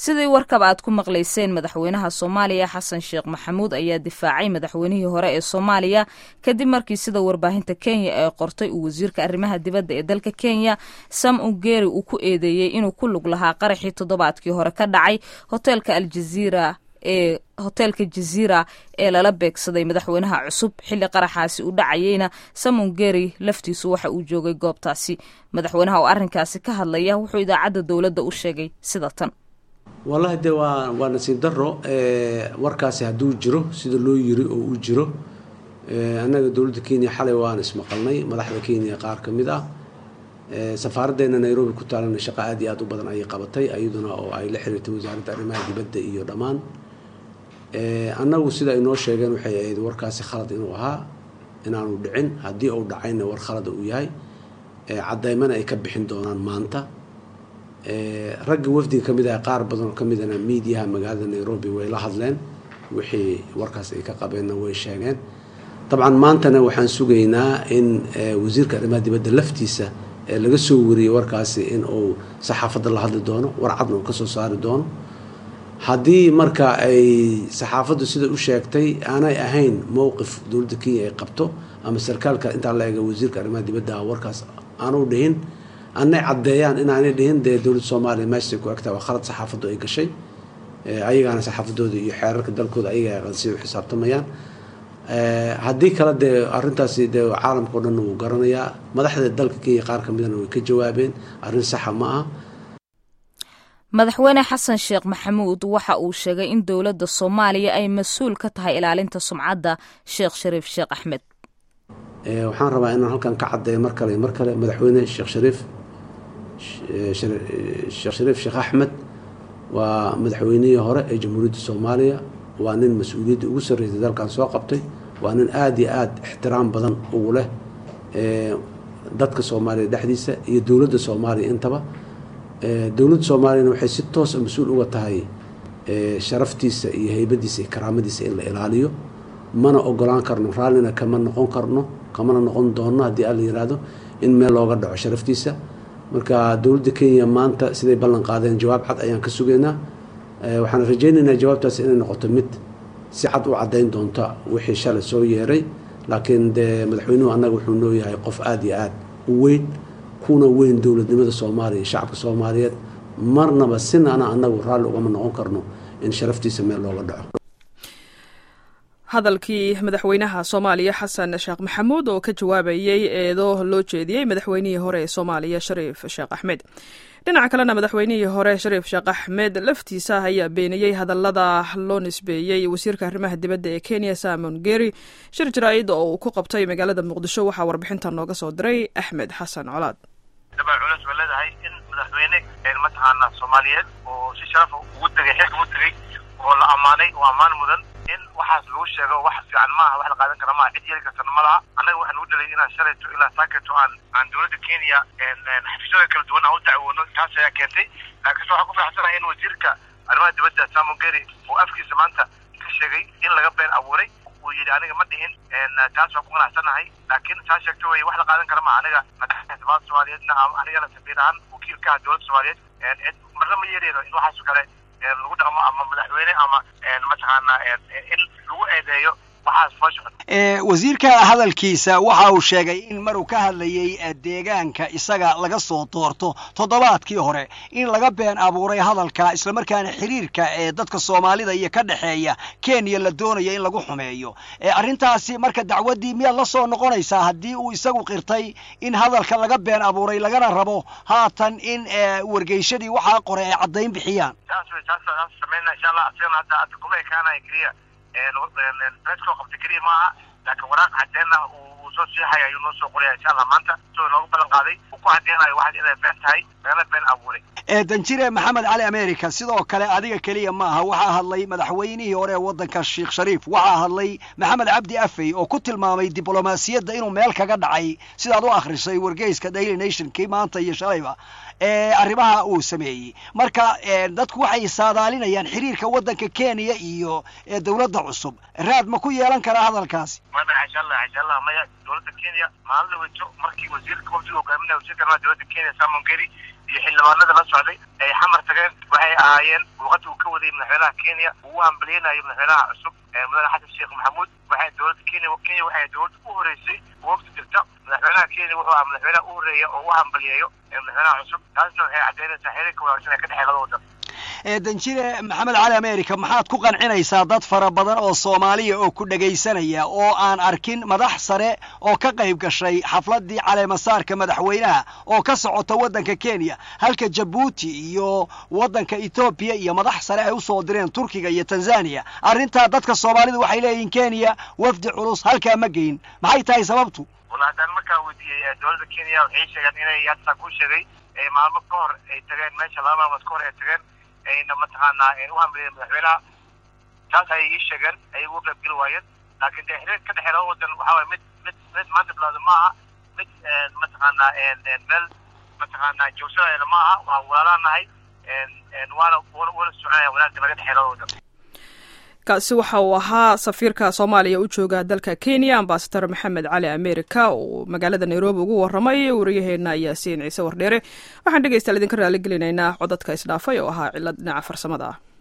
sidii warkaba aad ku maqlayseen madaxweynaha soomaaliya xasan sheekh maxamuud ayaa difaacay madaxweynihii hore ee soomaaliya kadib markii sida warbaahinta kenya ee qortay uu wasiirka arrimaha dibadda ee dalka kenya sam ungeri uu ku eedeeyey inuu ku lug lahaa qaraxii toddobaadkii hore ka dhacay hoteelka aljaziira ee hoteelka jaziira ee lala beegsaday madaxweynaha cusub xilli qaraxaasi uu dhacayeyna samongeri laftiisu waxa uu joogay goobtaasi madaxweynaha oo arrinkaasi ka hadlaya wuxuu idaacadda dowladda u sheegay sida tan wallahi dee waa waa nasiib daro warkaasi hadduu jiro sida loo yiri oo uu jiro annaga dowladda kenya xalay waan ismaqalnay madaxda kenya qaar ka mid ah safaaraddeena nairobi ku taalana shaqo aad iyo aad u badan ayay qabatay iyaduna oo ay la xiriirtay wasaaradda arrimaha dibadda iyo dhammaan annagu sida ay noo sheegeen waxay ahayd warkaasi khalad inuu ahaa inaanu dhicin haddii uu dhacayna war khalada uu yahay caddaymana ay ka bixin doonaan maanta ragga wafdiga ka mid ah qaar badan oo ka midana miidiyaha magaalada nairobi way la hadleen wixii warkaas ay ka qabeenna way sheegeen dabcan maantana waxaan sugaynaa in wasiirka arrimaha dibadda laftiisa laga soo wariyey warkaasi in uu saxaafadda la hadli doono war cadna uu ka soo saari doono haddii marka ay saxaafaddu sida u sheegtay aanay ahayn mowqif dowladda kenya ay qabto ama sarkaalka intaa la ega wasiirka arrimaha dibadda warkaas aanu dhihin anay caddeeyaan inaanay dhihin dee dowladda soomaaliya meeshay ku egtaa waa khalad saxaafaddu ay gashay ayagaana saxaafadooda iyo xeerarka dalkooda ayaga aqansiya u xisaabtamayaan haddii kale dee arrintaasi dee caalamka o dhan wuu garanayaa madaxda dalka kenya qaar ka midana way ka jawaabeen arrin saxa ma aha madaxweyne xasan sheekh maxamuud waxa uu sheegay in dowladda soomaaliya ay mas-uul ka tahay ilaalinta sumcadda sheekh shariif sheekh axmed waxaan rabaa inaan halkan ka caddeeyo mar kale mar kale madaxweyne sheekh shariif sheekh shariif sheekh axmed waa madaxweynihii hore ee jamhuuriyadda soomaaliya waa nin mas-uuliyadda ugu sarreysay dalkan soo qabtay waa nin aada iyo aada ixtiraam badan ugu leh dadka soomaaliya dhexdiisa iyo dowladda soomaaliya intaba dowladda soomaaliyana waxay si toosa mas-uul uga tahay sharaftiisa iyo heybadiisa iyo karaamadiisa in la ilaaliyo mana ogolaan karno raallina kama noqon karno kamana noqon doono haddii alla yihahdo in meel looga dhaco sharaftiisa marka dowladda kenya maanta siday ballan qaadeen jawaab cad ayaan ka sugaynaa waxaan rajaynaynaa jawaabtaas inay noqoto mid si cad u caddayn doonta wixii shalay soo yeeray laakiin dee madaxweynuhu annaga wuxuu noo yahay qof aada iyo aada u weyn kuna weyn dowladnimada soomaaliya iyo shacabka soomaaliyeed marnaba sinana annagu raalli ugama noqon karno in sharaftiisa meel looga dhaco hadalkii madaxweynaha soomaaliya xasan sheekh maxamuud oo ka jawaabayey eedo loo jeediyey madaxweynihii hore ee soomaaliya shariif sheekh axmed dhinaca kalena madaxweynihii hore shariif sheekh axmed laftiisa ayaa beeniyey hadallada loo nisbeeyey wasiirka arrimaha dibadda ee kenya samon geri shir jaraa'id oo uu ku qabtay magaalada muqdisho waxaa warbixinta nooga soo diray axmed xasan colaad dabay culeys ba leedahay in madaxweyne mataqaana soomaaliyeed oo si sharafa ugu tegay xilka ugu tegey oo la ammaanay oo ammaan mudan in waxaas lagu sheego wax fiican maaha wax la qaadan kara maaha cid yeeli kartana ma laha annaga waxaan u dhalay inaan shalayto ilaa saaketo aan aan dowladda kenya xafiisyada kala duwan aan u dacwoono taas ayaa keentay laakiinse waxaan ku faraxsanahay in wasiirka arrimaha dibadda samon geri oo afkiisa maanta ka sheegay in laga been abuuray uu yidhi aniga ma dhihin taas waan ku qanacsanahay laakiin saa sheegto wey wax la qaadan kara maaha aniga madaxda soomaaliyeedna anigana safiir ahaan wakiilka ah dowladda soomaaliyeed marna ma yeerayno in waxaas kale lagu dhaqmo ama madaxweyne ama mataqaana in lagu eedeeyo waxaas foosha wasiirka hadalkiisa waxa uu sheegay in maruu ka hadlayey deegaanka isaga laga soo doorto toddobaadkii hore in laga been abuuray hadalka islamarkaana xiriirka ee dadka soomaalida iyo ka dhexeeya kenya la doonaya in lagu xumeeyo arrintaasi marka dacwaddii miyaad la soo noqonaysaa haddii uu isagu qirtay in hadalka laga been abuuray lagana rabo haatan in wargeyshadii waxaa qoray ay caddayn bixiyaan taas wey taas taas sameynaa insha allah asigana hadda hadda kuma ekaanaya keliya beeskoo qabta keliya maaha laakiin waraaq caddeena uu soo seexaya ayuu noo soo qoraya insha allah maanta isagoo noogu ballan qaaday uu ku caddeynayo waxaas inay been tahay lagana been abuuray danjire maxamed cali america sidoo kale adiga keliya maaha waxaa hadlay madaxweynihii hore ee waddanka sheekh shariif waxaa hadlay maxamed cabdi afey oo ku tilmaamay diblomaasiyadda inuu meel kaga dhacay sidaad u akhrisay wargeyska daily nation kii maanta iyo shalayba arrimaha uu sameeyey marka dadku waxay saadaalinayaan xiriirka waddanka kenya iyo dowladda cusub raad ma ku yeelan karaa hadalkaasi insha allah insha allah maya dowladda kenya maalin dhaweyto markii wasiirka wafdiga hogaaminaya wasiirka arrimaha dowladda kenya samon geri iyo xildhibaanada la socday ay xamar tageen waxay ahaayeen luuqadda uu ka waday madaxweynaha kenya uu u hambaliyeynayo madaxweynaha cusub mudane xasan sheekh maxamuud waxay dowladda kenya kenya waxay dowladda u horeysay wafdi jirta madaxweynaha kenya wuxuu ahaa madaxweynaha u horeeya oo u hambaliyeeyo madaxweynaha cusub taasna waxay caddeynaysaa xiriirka wanaagsan ee ka dhexeey labada wadan danjire maxamed cali america maxaad ku qancinaysaa dad fara badan oo soomaaliya oo ku dhegaysanaya oo aan arkin madax sare oo ka qayb gashay xafladdii caleemasaarka madaxweynaha oo ka socota waddanka kenya halka jabuuti iyo waddanka etoobiya iyo madax sare ay usoo direen turkiga iyo tanzaniya arrintaa dadka soomaalida waxay leeyihiin kenya wafdi culus halkaa ma geyn maxay tahay sababtu wala haddaan markaa weydiiyey dowladda kenya waxay sheegeen inay hadda ku sheegay maalmo ka hor ay tageen meesha laba maalmood ka hor ay tageen ayna mataqaanaa u hambaliyeen madaxweynaha taas ayay ii sheegeen ayay uga qayb geli waayeen laakiin dee xiriir ka dhexeey laba wadan waxaa waye mid mid mid maanta bilowda ma aha mid mataqaanaa meel mataqaanaa joogsadayna ma aha waan walaalaan nahay waana wana soconaya wanaagga naga dhexeey laba wadan kaasi waxa uu ahaa safiirka soomaaliya u jooga dalka kenya ambasador maxamed cali america oo magaalada nairobi ugu waramay wariyaheena yaasiin ciise wardheere waxaan dhegeystayaal idinka raali gelinaynaa codadka isdhaafay oo ahaa cilad dhinaca farsamada ah